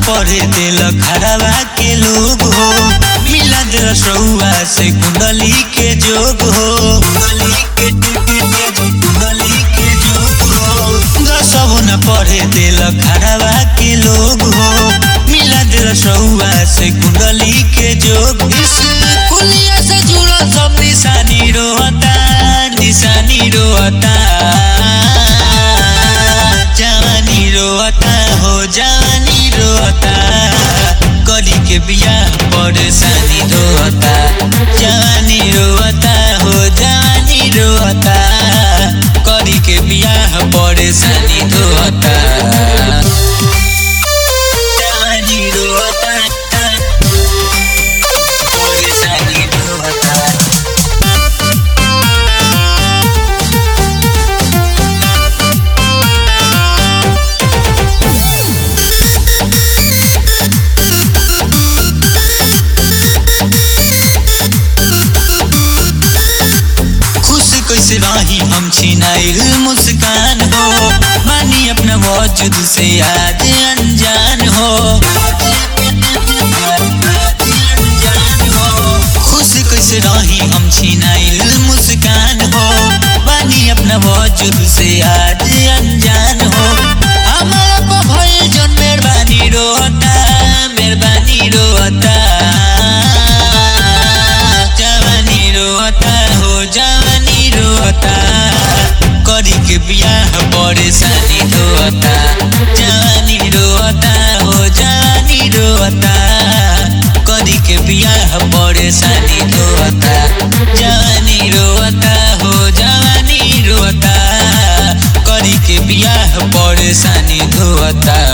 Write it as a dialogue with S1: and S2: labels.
S1: पढ़े दिल खड़ावा के लोग हो मिला दिल सौआ से कुंडली के जोग हो कुंडली के कुंडली के जोग हो दसव न पढ़े दिल खड़ावा के लोग हो मिला दिल सौआ से कुंडली के जोग इस कुलिया से जुड़ल सब निशानी रोता निशानी रोता जवानी रोता हो जवानी रोता करी के बिया परेशानी रोता जवानी रोता हो जवानी रोता करी के बिया परेशानी रोता जवानी रोता परेशानी रोता खुश कैसे रही हम छिनाइल मुस्कान हो मानी अपना वजूद से आज अनजान हो खुश कैसे रही हम छिनाइल मुस्कान हो मानी अपना वजूद से आज अनजान हो हमारा पर भइल जन मेहरबानी रोता मेहरबानी रोता जवानी रोता हो जवानी रोता करी के बियाह परेशानी रोता जवानी रोता हो जवानी रोता करी के बियाह परेशानी रोता जवानी रोता हो जवानी रोता करी के बियाह परेशानी रोता